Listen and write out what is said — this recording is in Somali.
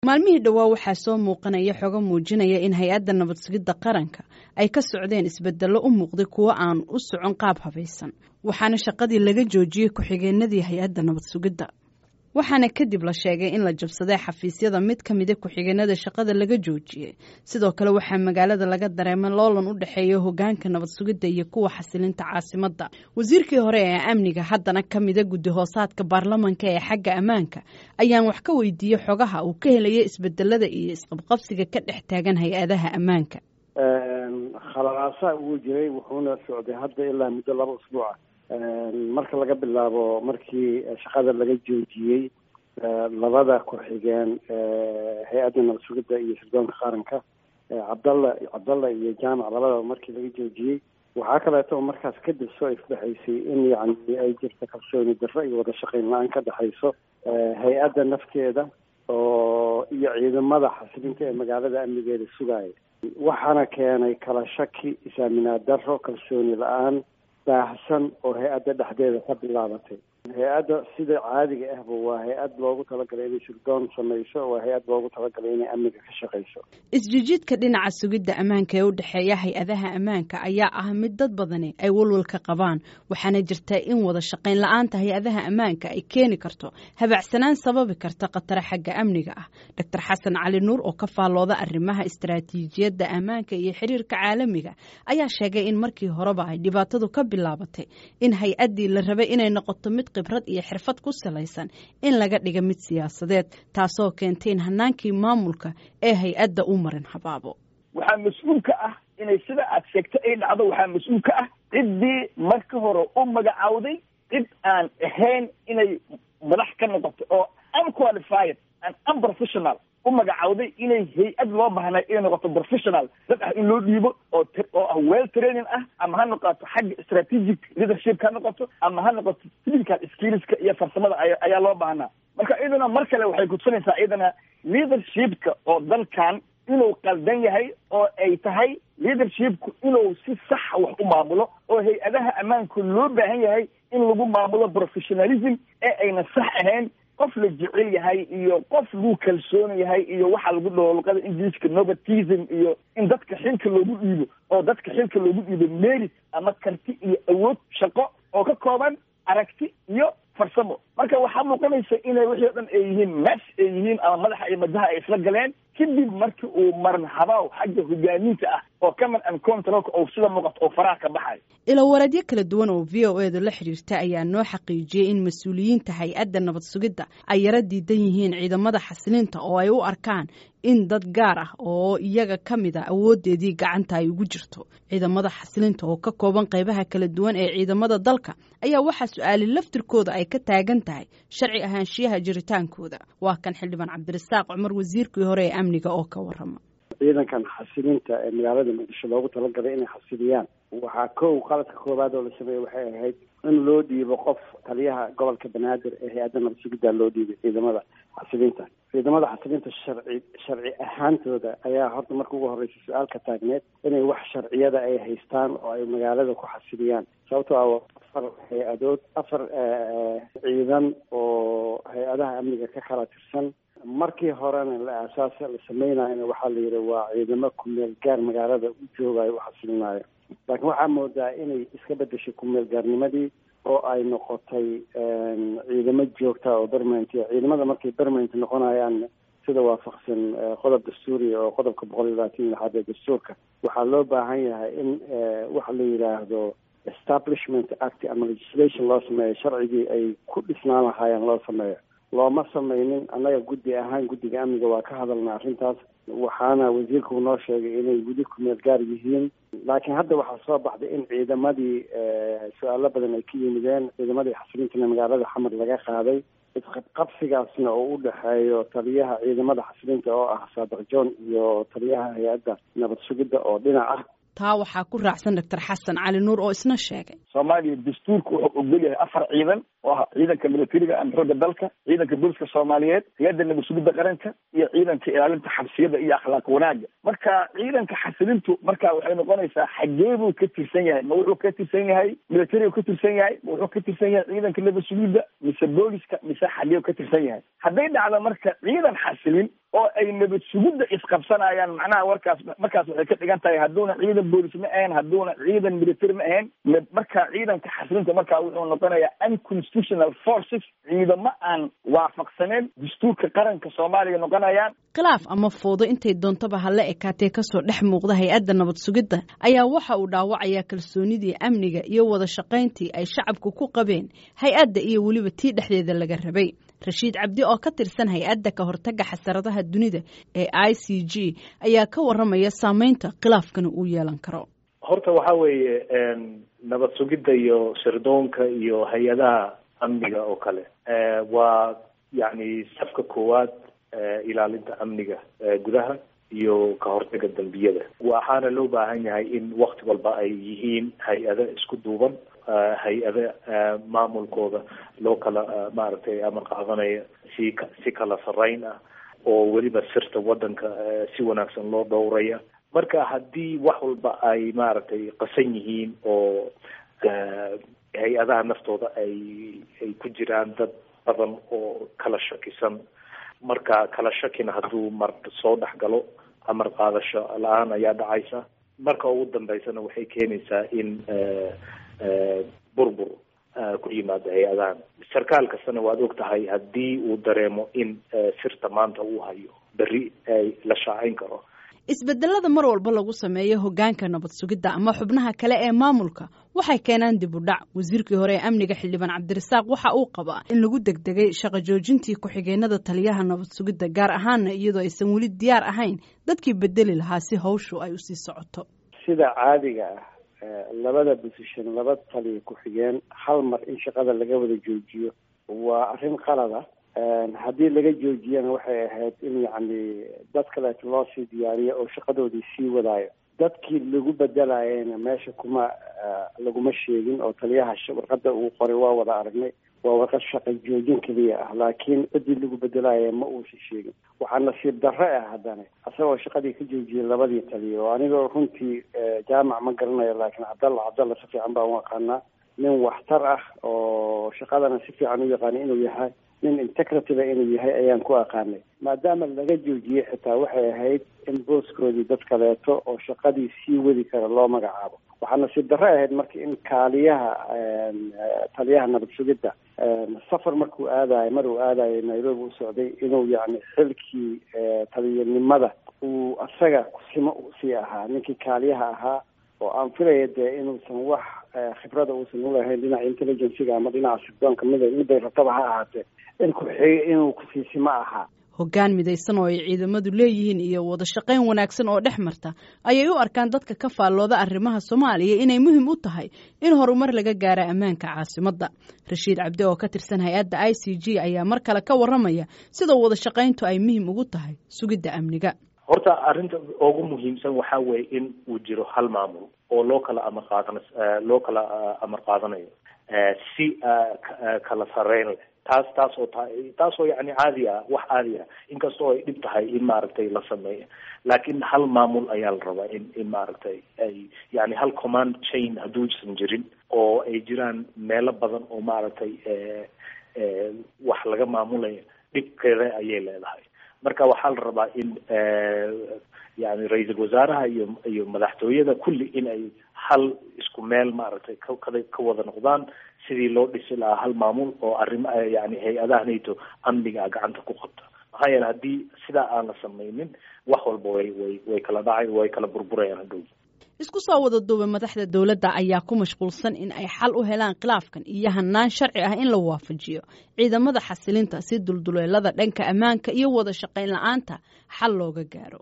maalmihii dhowaa waxaa soo muuqanaya xogo muujinaya in hay-adda nabad sugidda qaranka ay ka socdeen isbedello u muuqday kuwo aan u socon qaab habaysan waxaana shaqadii laga joojiyey ku-xigeenadii hay-adda nabad sugidda waxaana kadib la sheegay in la jabsaday xafiisyada mid ka mida ku-xigeenada shaqada laga joojiyey sidoo kale waxaa magaalada laga dareemay loolan u dhexeeya hogaanka nabad sugidda iyo kuwa xasilinta caasimadda wasiirkii hore ee amniga haddana ka mida guddi hoosaadka baarlamanka ee xagga ammaanka ayaan wax ka weydiiyey xogaha uu ka helaya isbedelada iyo isqabqabsiga ka dhex taagan hay-adaha ammaanka khaladaasa uu jiray wuxuuna socday hadda ilaa muddo laba usbuuca marka laga bilaabo markii shaqada laga joojiyey labada ku-xigeen hay-adda nabad sugidda iyo sirdoonka qaranka cabdalla cabdalla iyo jaamac labadaba markii laga joojiyey waxaa kaleeto oo markaas kadib soo ifdhexaysay in yacni ay jirta kalsooni darro iyo wada shaqayn la-aan ka dhexayso hay-adda nafteeda oo iyo ciidamada xasilinta ee magaalada amnigeeda sugaaya waxaana keenay kala shaki isaaminaad darro kalsooni la-aan baahsan oo hay-adda dhexdeeda ka bilaabatay hay-adda sida caadiga ahba waa hay-ad loogu talagalay inay sirdoon samayso waa hay-ad loogu talagalay inay amniga ka shaqayso isjijiidka dhinaca sugidda ammaanka ee u dhexeeya hay-adaha ammaanka ayaa ah mid dad badani ay walwal ka qabaan waxaana jirta in wada shaqayn la-aanta hay-adaha ammaanka ay keeni karto habacsanaan sababi karta khatare xagga amniga ah doctor xasan cali nuur oo ka faallooda arrimaha istaraatiijiyadda ammaanka iyo xiriirka caalamiga ayaa sheegay in markii horeba ay dhibaatadu ka bilaabatay in hay-addii la rabay inay noqoto mid khibrad iyo xirfad ku salaysan in laga dhiga mid siyaasadeed taasoo keentay in hanaankii maamulka ee hay-adda u marin habaabo waxaa mas-uul ka ah inay sida aad sheegto ay dhacdo waxaa mas-uul ka ah ciddii marka hore u magacaawday cid aan ahayn inay madax ka noqoto oo unqualified and unprofessional u magacaawday inay hay-ad loo baahnay inay noqoto professional dad ah in loo dhiibo oo oo ah well training ah ama ha noqoto xagga strategic leadership ha noqoto ama ha noqoto physical skillska iyo farsamada ayaa loo baahnaa marka iyadana mar kale waxay kudsanaysaa iyadana leadershipka oo dalkan inuu qaldan yahay oo ay tahay leadershipku inuu si saxa wax u maamulo oo hay-adaha ammaanku loo baahan yahay in lagu maamulo professionalism ee ayna sax ahayn qof la jecel yahay iyo qof lagu kalsoon yahay iyo waxaa lagu dhaho luqada ingiliiska novatism iyo in dadka xilka loogu dhiibo oo dadka xilka loogu dhiibo merit ama karti iyo awood shaqo oo ka kooban aragti iyo farsamo marka waxaa muuqanaysa inay wixii o dhan ay yihiin mes ay yihiin ama madaxa iyo madaha ay isla galeen kadib markii uu maran habaaw xagga hogaaminta ah oo command and controlka oo sida muuqato oo faraha ka baxayo ilowareedyo kala duwan oo v o edu la xiriirta ayaa noo xaqiijiyey in mas-uuliyiinta hay-adda nabad sugidda ay yaro diidan yihiin ciidamada xasilinta oo ay u arkaan in dad gaar ah oo iyaga ka mid a awoodeedii gacanta ay ugu jirto ciidamada xasilinta oo ka kooban qaybaha kala duwan ee ciidamada dalka ayaa waxaa su-aali laftirkooda ay ka taagan tahay sharci ahaanshiyaha jiritaankooda waa kan xildhibaan cabdirasaaq cumar wasiirkii hore ee amniga oo ka warama ciidankan xasilinta ee magaalada muqdisho loogu talagalay inay xasiliyaan waxaa kow qaladka koowaad oo la sameeyey waxay ahayd in loo dhiibo qof taliyaha gobolka banaadir ee hay-adda nabad sugidda loo dhiibay ciidamada xasilinta ciidamada xasilinta sharci sharci ahaantooda ayaa horta marka ugu horreysa su-aal ka taagneed inay wax sharciyada ay haystaan oo ay magaalada ku xasiliyaan sababtoo ah afar hay-adood afar ciidan oo hay-adaha amniga ka kala tirsan markii horena la aasaas la sameynayona waxaa la yidhi waa ciidamo kumeel gaar magaalada u joogayo u xasilinayo laakiin waxaa moodaa inay iska bedeshay kumeel gaarnimadii oo ay noqotay ciidamo joogta oo permanent ciidamada markay permanent noqonayaan sida waafaqsan qodob dastuuriya oo qodobka boqol iyo labaatan iyo lixaad ee dastuurka waxaa loo baahan yahay in waxa la yidhaahdo establishment act ama legislation loo sameeyo sharcigii ay ku dhisnaan lahaayeen loo sameeyo looma sameynin annaga guddi ahaan guddiga amniga waa ka hadalna arrintaas waxaana wasiirku noo sheegay inay weli kumeel gaar yihiin laakiin hadda waxaa soo baxday in ciidamadii su-aalo badan ay ka yimideen ciidamadii xasilintana magaalada xamar laga qaaday isqabqabsigaasna oo u dhexeeyo taliyaha ciidamada xasilinta oo ah saadiq john iyo taliyaha hay-adda nabad sugidda oo dhinac ah taa waxaa ku raacsan doctor xasan cali nuur oo isna sheegay soomaaliya dastuurka wuxuu ogol yahay afar ciidan oo ah ciidanka militariga ama xooga dalka ciidanka booliska soomaaliyeed hay-adda nabad sugidda qaranka iyo ciidanka ilaalinta xabsiyada iyo akhlaaq wanaaga marka ciidanka xasilintu marka waxay noqonaysaa xagee buu ka tirsan yahay ma wuxuu ka tirsan yahay militariga ka tirsan yahay ma wuxuu ka tirsan yahay ciidanka nabad sugidda mise booliska mise xagee ka tirsan yahay hadday dhacdo marka ciidan xasilin oo ay nabad sugidda isqabsanayaan macnaha warkaas markaas waxay ka dhigan tahay hadduuna ciidan boolis ma ahayn hadduuna ciidan military ma ahayn markaa ciidanka xasilinta markaa wuxuu noqonayaa unconstitutional forces ciidamo aan waafaqsaneen dastuurka qaranka soomaaliya noqonayaan khilaaf ama foodo intay doontaba hala ekaatee kasoo dhex muuqda hay-adda nabad sugidda ayaa waxa uu dhaawacayaa kalsoonidii amniga iyo wada shaqayntii ay shacabku ku qabeen hay-adda iyo weliba tii dhexdeeda laga rabay rashiid cabdi oo ka tirsan hay-adda ka hortaga xasaradaha dunida ee i c g ayaa ka waramaya saameynta khilaafkana uu yeelan karo horta waxa weeye nabad sugidda iyo sirdoonka iyo hay-adaha amniga oo kale waa yacni safka koowaad ilaalinta amniga gudaha iyo ka hortaga dembiyada waxaana loo baahan yahay in wakti walba ay yihiin hay-ado isku duuban hay-ada maamulkooda loo kala maaragtay amar qaadanaya si si kala sarreyn ah oo weliba sirta waddanka si wanaagsan loo dhowraya marka haddii wax walba ay maaragtay qasan yihiin oo hay-adaha naftooda ay ay ku jiraan dad badan oo kala shakisan marka kala shakina hadduu mar soo dhex galo amar qaadasho la-aan ayaa dhacaysa marka ugu dambeysana waxay keenaysaa in burbur ku yimaado hay-adahan sarkaal kastana waad og tahay haddii uu dareemo in sirta maanta uu hayo berri ay la shaacayn karo isbedelada mar walba lagu sameeyo hogaanka nabad sugidda ama xubnaha kale ee maamulka waxay keenaan dib u dhac wasiirkii hore ee amniga xildhibaan cabdirasaaq waxa uu qabaa in lagu degdegay shaqo joojintii ku-xigeenada taliyaha nabad sugidda gaar ahaana iyadoo aysan weli diyaar ahayn dadkii bedeli lahaa si hawshu ay usii socoto sida caadiga ah labada position laba taliya ku-xigeen hal mar in shaqada laga wada joojiyo waa arrin qalada haddii laga joojiyana waxay ahayd in yacni dad kaleeto loo sii diyaariyo oo shaqadoodii sii wadaayo dadkii lagu bedelayena meesha kuma laguma sheegin oo taliyaha warqada uu qoray waa wada aragnay waa warqad shaqa joojin keliya ah laakiin ciddii lagu bedelaya ma uusan sheegin waxaa nasiib darre ah haddana isagoo shaqadii ka joojiyay labadii taliya oo anigoo runtii jaamac ma garanayo laakiin cabdalla cabdalla si fiican baan u aqaanaa nin waxtar ah oo shaqadana si fiican u yaqaana inuu yahay nin integrativa inuu yahay ayaan ku aqaanay maadaama laga joojiyey xitaa waxay ahayd in booskoodii dad kaleeto oo shaqadii sii wadi kara loo magacaabo waxaa nasiib darre ahayd marka in kaaliyaha taliyaha nabad sugidda safar markuu aadayo mar uu aadayo nairobi u socday inuu yacni xilkii taliyanimada uu asaga kusimo sii ahaa ninkii kaaliyaha ahaa oo aan filaya dee inuusan wax khibrada uusan ulahayn dhinaca intelligenciga ama dhinaca sirdoonka mid miday rataba ha ahaatee in ku-xig inuu kusiisimo ahaa hoggaan midaysan oo ay ciidamadu leeyihiin iyo wada shaqayn wanaagsan oo dhex marta ayay u arkaan dadka ka faallooda arrimaha soomaaliya inay muhiim u tahay in horumar laga gaaro ammaanka caasimadda rashiid cabdi oo ka tirsan hay-adda i c g ayaa mar kale ka waramaya sida wada shaqayntu ay muhiim ugu tahay sugidda amniga horta arrinta ugu muhiimsan waxaa weeye in uu jiro hal maamul oo loo kala amar qaadan loo kala amar qaadanayo si kala sareyn leh taas taas oo ta taas oo yani caadi ah wax caadi ah inkastoo ay dhib tahay in maaragtay la sameeyo laakiin hal maamul ayaa la rabaa in in maaragtay ay yani hal command chain hadduusan jirin oo ay jiraan meelo badan oo maaragtay wax laga maamulayo dhibkeeda ayay leedahay marka waxaa la rabaa in yani ra-iisul wasaaraha iyo iyo madaxtooyada kulli in ay hal isku meel maaragtay kakada ka wada noqdaan sidii loo dhisi lahaa hal maamul oo arrimo yani hay-adaha nato amniga gacanta ku qabta maxaa yeele haddii sidaa aan la samaynin wax walba way way way kala dhacay way kala burburayaan hadhow isku soo wada duuba madaxda dowladda ayaa ku mashquulsan in ay xal u helaan khilaafkan iyo hanaan sharci ah in la waafajiyo ciidamada xasilinta si dulduleelada dhanka ammaanka iyo wada shaqayn la-aanta xal looga gaaro